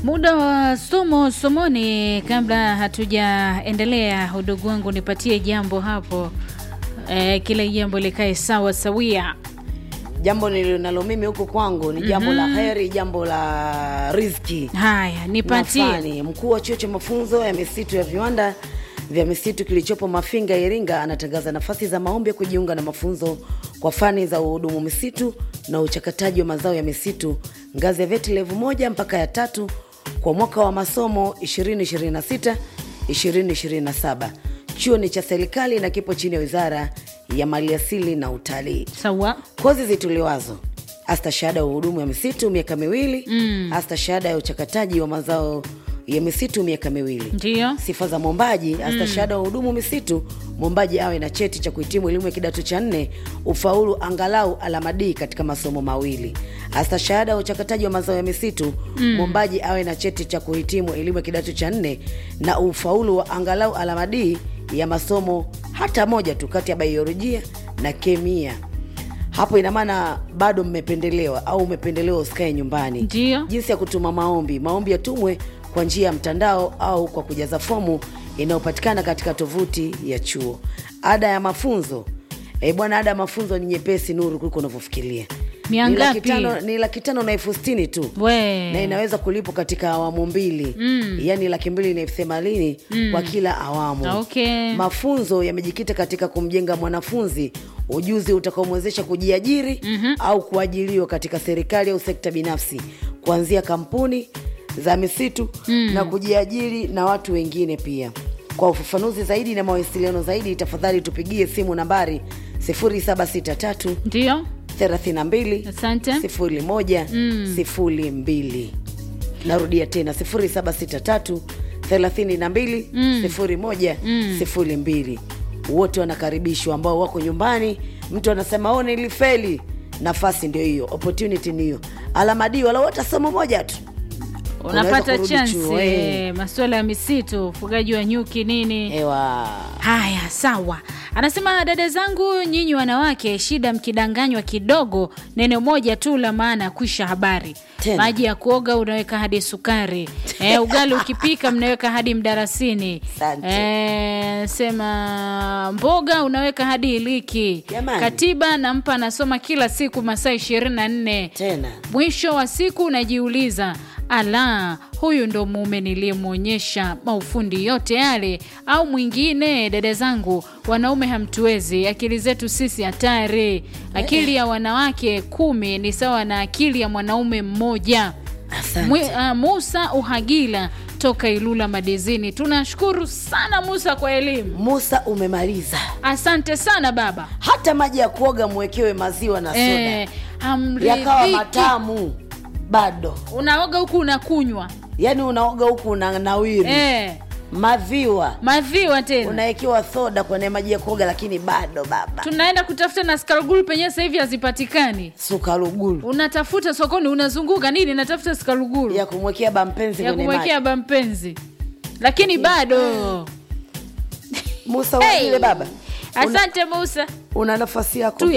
Muda wa somo somoni, kabla hatujaendelea, udugu wangu, nipatie jambo hapo e, kila jambo likae sawa sawia. Jambo nilionalo mimi huku kwangu ni jambo la heri, jambo la riziki. Haya, nipatie. Nafani, mkuu wa chuo cha mafunzo ya misitu ya viwanda vya misitu kilichopo Mafinga, Iringa, anatangaza nafasi za maombi ya kujiunga na mafunzo kwa fani za uhudumu misitu na uchakataji wa mazao ya misitu ngazi ya VET level moja mpaka ya tatu kwa mwaka wa masomo 2026 2027. Chuo ni cha serikali na kipo chini ya Wizara ya Maliasili na Utalii. Sawa. Kozi zitolewazo asta shahada ya uhudumu ya misitu miaka miwili mm. asta shahada ya uchakataji wa mazao ya misitu miaka miwili Ndio. sifa za mwombaji asta shahada ya uhudumu misitu mwombaji awe na cheti cha kuhitimu elimu ya kidato cha nne ufaulu angalau alama D katika masomo mawili asta shahada ya uchakataji wa mazao ya misitu mwombaji awe na cheti cha kuhitimu elimu ya kidato cha nne na ufaulu wa angalau alama D ya masomo hata moja tu kati ya biolojia na kemia hapo ina maana bado mmependelewa au umependelewa usikae nyumbani. Ndio. Jinsi ya kutuma maombi: maombi yatumwe kwa njia ya mtandao au kwa kujaza fomu inayopatikana katika tovuti ya chuo. Ada ya mafunzo e, bwana, ada ya mafunzo ni nyepesi nuru kuliko unavyofikiria. Mia Ni laki ngapi? tano- Ni laki tano na elfu sitini tu We. na inaweza kulipwa katika awamu mbili mm. yaani laki mbili na elfu themanini kwa kila awamu Okay. mafunzo yamejikita katika kumjenga mwanafunzi ujuzi utakaomwezesha kujiajiri mm-hmm. au kuajiriwa katika serikali au sekta binafsi kuanzia kampuni za misitu mm. na kujiajiri na watu wengine pia kwa ufafanuzi zaidi na mawasiliano zaidi tafadhali tupigie simu nambari 0763 Ndio. 32 Asante. 01 02 narudia tena 0763 32 01 02 wote wanakaribishwa ambao wako nyumbani mtu anasema o nilifeli nafasi ndio hiyo opportunity ni hiyo alama D wala wote somo moja tu Unaweza Unapata kurudi chuo, chansi eh. masuala ya misitu, ufugaji wa nyuki nini. ewa Haya, sawa. Anasema dada zangu, nyinyi wanawake, shida mkidanganywa kidogo, neno moja tu la maana, kwisha habari. Tena. Maji ya kuoga unaweka hadi sukari e, ugali ukipika mnaweka hadi mdarasini Asante. e, sema mboga unaweka hadi iliki. Jamani. Katiba nampa anasoma kila siku masaa ishirini na nne tena mwisho wa siku unajiuliza ala huyu ndo mume niliyemwonyesha maufundi yote yale au mwingine dada zangu wanaume hamtuwezi akili zetu sisi hatari akili ya wanawake kumi ni sawa na akili ya mwanaume mmoja asante Mwi, uh, musa uhagila toka ilula madizini tunashukuru sana musa kwa elimu musa umemaliza asante sana baba hata maji ya kuoga mwekewe maziwa na soda eh, yakawa hamridhiki matamu bado unaoga huku unakunywa yaani unaoga huku una nawiri eh. maviwa maziwa tena unawekewa soda kwenye maji ya kuoga lakini bado baba tunaenda kutafuta na skarugulu penyewe sasa hivi hazipatikani sukarugulu unatafuta sokoni unazunguka nini natafuta skarugulu ya kumwekea bampenzi ya kwenye kumwekea maji bampenzi lakini bado musa Hey! hey. baba una, asante musa una nafasi yako Tu